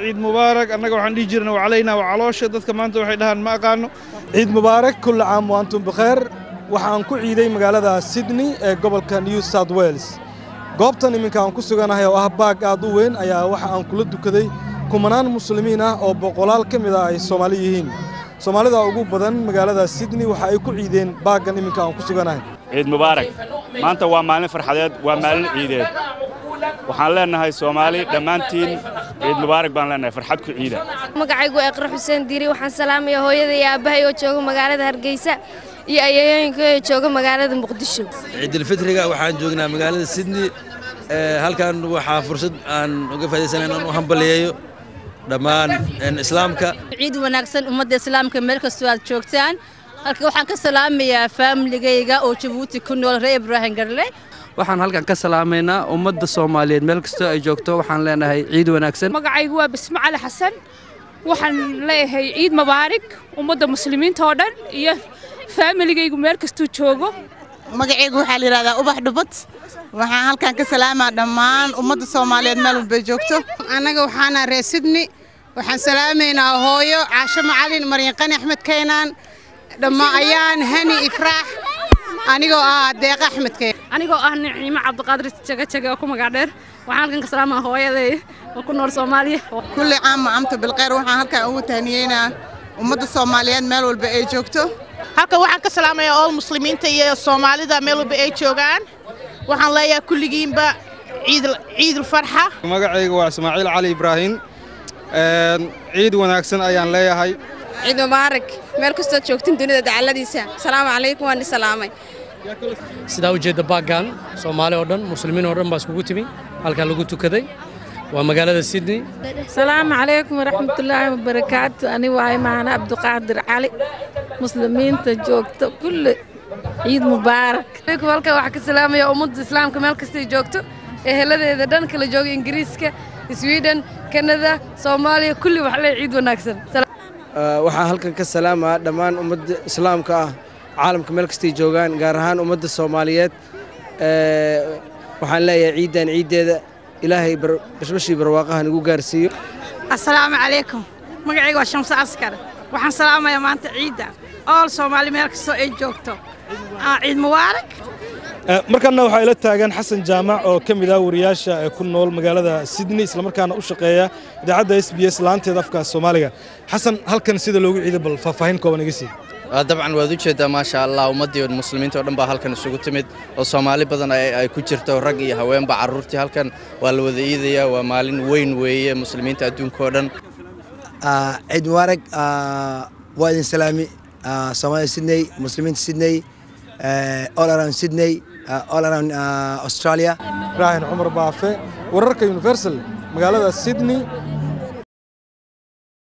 ciid mubaarak annaga waxaan dhihi jirna waa calaynaa waa caloosha dadka maanta waxay dhahaan ma aqaano ciid mubaarak kulla caam wa antum bikheer waxaan ku ciiday magaalada sydney ee gobolka new south wales goobtan iminka aan ku suganahay oo ah baag aad u weyn ayaa waxa aan kula dukaday kumanaan muslimiin ah oo boqolaal ka mid ah ay soomaali yihiin soomaalida ugu badan magaalada sydney waxa ay ku ciideen baaggan iminka aan ku suganahay ciid mubaarak maanta waa maalin farxadeed waa maalin ciideed waxaan leennahay soomaali dhammaantiin ciid mubaarak baan leennahay farxad ku ciida magacaygu eeqra xuseen diiri waxaan salaamayaa hooyada iyo aabbahay oo jooga magaalada hargeysa iyo ayeeyooyinka oo jooga magaalada muqdisho ciidulfitriga waxaan joognaa magaalada sydney halkan waxaa fursad aan uga faaidaysana inaan u hambaliyeeyo dhammaan islaamka ciid wanaagsan ummadda islaamka meel kastoo aad joogtaan halka waxaan ka salaamayaa faamiligayga oo jabuuti ku nool reer ibraahim garle waxaan halkan ka salaamaynaa ummadda soomaaliyeed meel kastoo ay joogto waxaan leenahay ciid wanaagsan magacaygu waa basme cali xasan waxaan leeyahay ciid mubaarig ummadda muslimiinta oo dhan iyo faamiligaygu meel kastuu joogo magacaygu waxaa la yidhahdaa ubax dhubad waxaan halkan ka salaamaa dhammaan ummadda soomaaliyeed meel walbay joogto annaga waxaana reer sidni waxaan salaamaynaa hooyo caasho macalin maryanqani axmed kaynaan dhammaan ayaan hani ifraax anigoo ah deeqa axmed kayn anigoo ah niciimo cabdiqaadir jagajaga oo ku magac dheer waxaan halkan ka salaamaa hooyaday oo ku nool soomaaliya kulli caam amta bilkhayr waxaan halkan ugu tahniyeynaa ummadda soomaaliyeed meel walba ay joogto halkan waxaan ka salaamayaa ool muslimiinta iyo soomaalida meel walba ay joogaan waxaan leeyahay kulligiinba ciidul farxa magacayga waa ismaaciil cali ibraahim ciid wanaagsan ayaan leeyahay ciid mubaarak meel kastood joogtin dunida dacaladiisa asalaamu calaykum waan salaamay sidaa ujeedda baaggan soomaali oo dhan muslimiin oo dhan baa iskugu timi halkaa lagu tukaday waa magaalada sydney asalaamu calaykum waraxmatullaahi wabarakaatu ani waaye maana cabdiqaadir cali muslimiinta joogta kulli ciid mubaarak halkan waxaa ka salaamaya ummadda islaamka meel kastay joogto eheladeeda dhan kala jooga ingiriiska sweden kanada soomaaliya kulli wax lee ciid wanaagsan waxaan halkan ka salaamaa dhammaan ummadda islaamka ah caalamka meel kastay joogaan gaar ahaan ummadda soomaaliyeed waxaan leeyahay ciiddan ciiddeeda ilaahay bashbashii barwaaqaha nagu gaarsiiyo assalaamu calaykum magacayga waa shamse askar waxaan salaamayaa maanta ciidda ool soomaali meel kastoo ay joogto ciid mubaarak markanna waxaa ila taagan xasan jaamac oo ka mid ah wariyaasha ee ku nool magaalada sydney islamarkaana u shaqeeya idaacadda s b s laanteeda afka soomaaliga xasan halkan sida loogu ciiday bal faahfaahin kooban iga sii dabcan waad u jeeddaa maasha allah ummaddii muslimiinta oo dhan baa halkan isugu timid oo soomaali badan ay ku jirto rag iyo haweenba carruurtii halkan waa la wada iidayaa waa maalin weyn weeye muslimiinta adduunka oo dhan ciid mubaarak waa idin salaami soomaalida sydney muslimiinta sydney all around sydney all around australia ibraahin cumar baafe wararka universal magaalada sydney